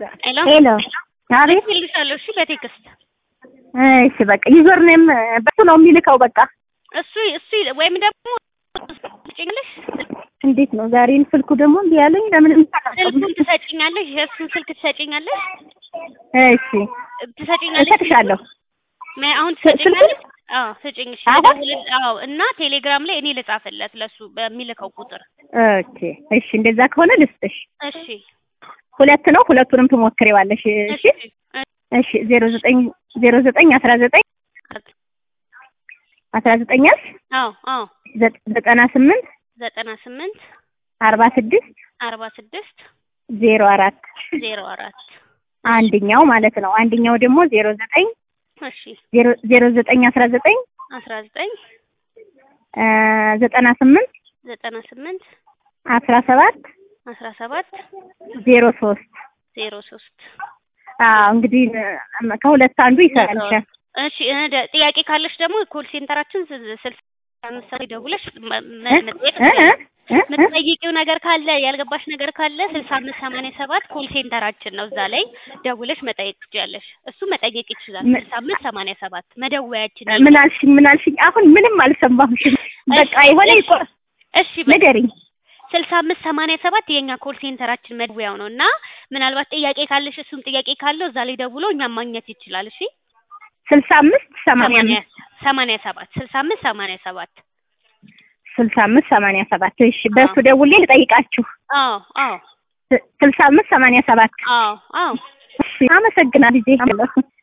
ሄሎ ሄሎ አቤት። እልክልሻለሁ። እሺ በቴክስት እሺ በቃ ዩዘር ኔም በሱ ነው የሚልከው። በቃ እሱ እሱ ወይም ደግሞ ትሰጪኛለሽ፣ እንዴት ነው ዛሬን ስልኩ ደግሞ እንዲህ ያለኝ ለምን ስልኩን ትሰጪኛለሽ፣ የእሱን ስልክ ትሰጪኛለሽ፣ እሺ ትሰጪኛለሽ። እሰጥሻለሁ። ማ- አሁን ስልኩን? ትሰጪኛለሽ? አዎ ስጪኝ። እሺ አሁን? ልደውልል- አዎ እና ቴሌግራም ላይ እኔ ልጻፍለት ለሱ በሚልከው ቁጥር። ኦኬ እሺ፣ እንደዛ ከሆነ ልስጥሽ። እሺ ሁለት ነው፣ ሁለቱንም ትሞክሪዋለሽ። እሺ እሺ፣ ዜሮ ዘጠኝ ዜሮ ዘጠኝ አስራ ዘጠኝ አስራ ዘጠኝ አልሽ አዎ አዎ ዘ- ዘጠና ስምንት ዘጠና ስምንት አርባ ስድስት አርባ ስድስት ዜሮ አራት ዜሮ አራት አንደኛው ማለት ነው። አንደኛው ደግሞ ዜሮ ዘጠኝ እሺ ዜሮ ዜሮ ዘጠኝ አስራ ዘጠኝ አስራ ዘጠኝ እ ዘጠና ስምንት ዘጠና ስምንት አስራ ሰባት አስራ ሰባት ዜሮ ሶስት ዜሮ ሶስት አዎ እንግዲህ እ ከሁለት አንዱ ይሰራልሻል። እሺ እ ደ- ጥያቄ ካለሽ ደግሞ ኮል ሴንተራችን ስ- ስልሳ አምስት ሰዓት ደውለሽ መ- እ? መ- መጠየቅ እ? እ? እ? እ? የምትጠይቂው ነገር ካለ ያልገባሽ ነገር ካለ ስልሳ አምስት ሰማንያ ሰባት ኮል ሴንተራችን ነው። እዛ ላይ ደውለሽ መጠየቅ ትችያለሽ። እሱ መጠየቅ ይችላል። ም- ስልሳ አምስት ሰማንያ ሰባት መደወያችን ምን አልሽኝ? ምን አልሽኝ? አሁን ምንም አልሰማሁሽም። በቃ የሆነ እሺ፣ ይቆ- እሺ በ- ንገሪኝ። ስልሳ አምስት ሰማንያ ሰባት የኛ ኮል ሴንተራችን መደወያው ነው እና ምናልባት ጥያቄ ካለሽ እሱም ጥያቄ ካለው እዛ ላይ ደውሎ እኛም ማግኘት ይችላል። እሺ ስልሳ አምስት ሰማንያ ሰማንያ አምስት ሰማንያ ሰባት ስልሳ አምስት ሰማንያ ሰባት ስልሳ አምስት ሰማንያ ሰባት እሺ፣ በእሱ ደውሌ ልጠይቃችሁ። አዎ አዎ ስ- ስልሳ አምስት ሰማንያ ሰባት አዎ አዎ እሺ፣ አመሰግናለሁ ልጄ።